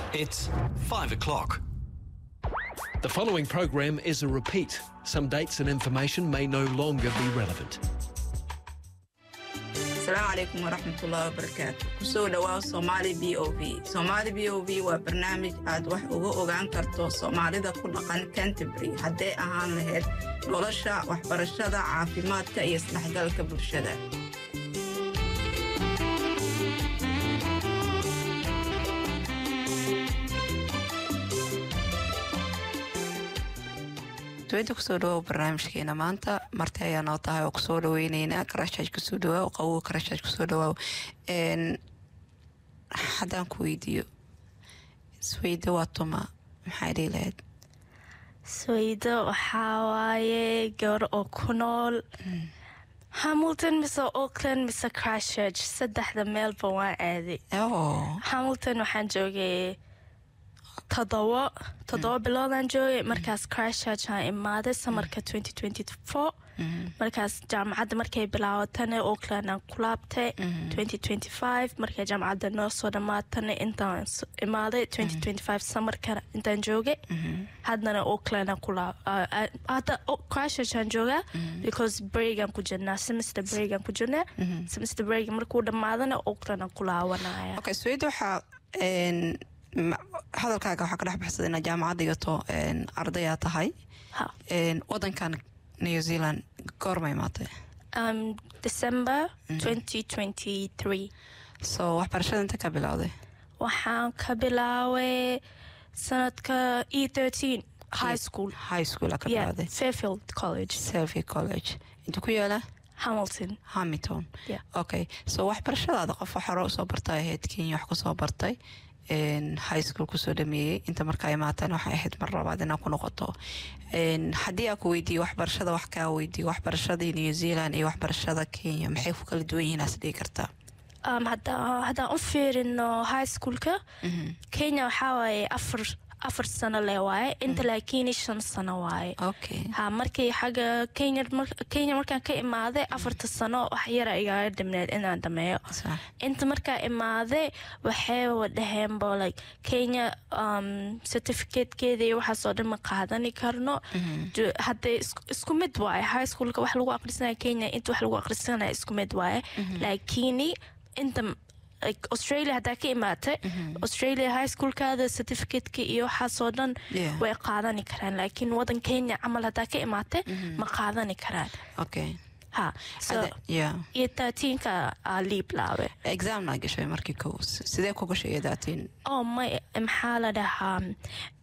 It's five o'clock. The following program is a repeat. Some dates and information may no longer be relevant. asalaamu calaykum waraxmatullahi wabarakaatu kusoo dhowaaw soomaali b o v soomaali b o v waa barnaamij aad wax uga ogaan karto soomaalida ku dhaqan canterbury hadday ahaan lahayd nolosha waxbarashada caafimaadka iyo isdhexgalka bulshada dawada kusoo dhawow barnaamijkeena maanta marti ayaa noo tahay oo kusoo dhaweyneynaa karashaaj kusoo dhawaaw qawow karashaaj kusoo dhawaaw haddaan ku weydiiyo isweydo waa tuma maxay dhihi lahayd sweydo waxaa waaye gabar oo ku nool hamilton mise auckland mise christchurch saddexda meelba waan aaday oo hamilton waxaan joogay todobo todobo biloodaan joogay markaas christchurch aan imaaday samarka markaas jaamacadda markay bilaabatana auckland aan ku laabtay markay jaamacadda noo soo dhamaatana intaan imaaday samarkana intaan joogay haddana auckland aan ku hadda christchurch aan joogaa because breagaan ku jirnaa semester breagaan ku jirnaa semester break markuu dhamaadana auckland aan ku laawanaya okay sweydo waxaa hadalkaaga waxaa ka dhex baxsada inaad jaamacad dhigato ardayaa tahay ha wadankan new zealand goorma imaatay um, december 2023 so waxbarashada inta ka bilowday waxaan ka bilaaway sanadka e thirteen high school high school aa ka yeah, bilowday fairfield college selfy college inta ku yaala hamilton hamilton Yeah. okay so waxbarashadaada qof hore usoo bartay ahayd kenya wax kusoo bartay n high school kusoo dhameeyey inta markaa imaataan waxay ahayd mar labaad inaa ku noqoto n haddii aa ku weydiiyo waxbarashada wax kaa weydiiyo waxbarashadii new zealand iyo waxbarashada kenya maxay ku kala duwan yihiin aas dhigi kartaa um, hadda- haddaan u fiirino high schoolka kenya waxaa waaye afar afar sano le waaye inta laakiin shan sano waaye okay ha markii xagga kenya mar- kenya markaan ka imaaday afarta sano wax yara igaga dhimneed inaan dhameeyo sax inta markaa imaaday waxay dhaheenbo like kenya um, certificatekeeda iyo waxaasoo dhan ma qaadani karno Ju- hadday isku- isku mid waaye high schoolka wax lagu aqrisanaya kenya inta wax lagu aqrisanaya isku mid waaye laakini inta like australia haddaa ka imaatay australia high schoolkaada certificateka iyo waxaasoo dhan Yeah. way qaadani karaan laakiin wadan kenya camal haddaa ka imaatay ma qaadani karaan okay ha so Ade- yeah iyo taatiinka aa liib laabe examna gashay markii kow sidee ku gashay iyo daatiin oo may maxaa la dhahaa